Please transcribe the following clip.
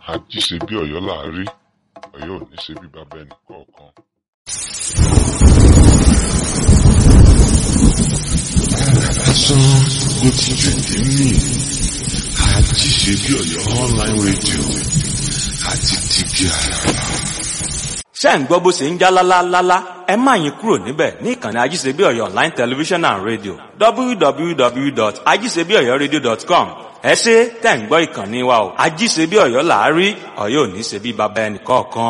àjí ṣe bí ọ̀yọ́ là á rí ọ̀yọ́ ò ní ṣe bí bàbá ẹnì kọ̀ọ̀kan. lásán ló ti jù ní mí àjí ṣe bí ọ̀yọ́ online radio àti tìbí àràbà. ṣé ń gbọ́ bó ṣe ń já lálálálá ẹ má yín kúrò níbẹ̀ ní ìkànnì ajíṣebí ọ̀yọ́ online television and radio www.ajíṣebíọ̀yọ́radio.com ẹ ṣe tẹ̀ ń gbọ́ ìkànnì wa o ajíṣebí ọ̀yọ́ làárí ọ̀yọ́ ò ní ṣe bí baba ẹnì kọ̀ọ̀kan.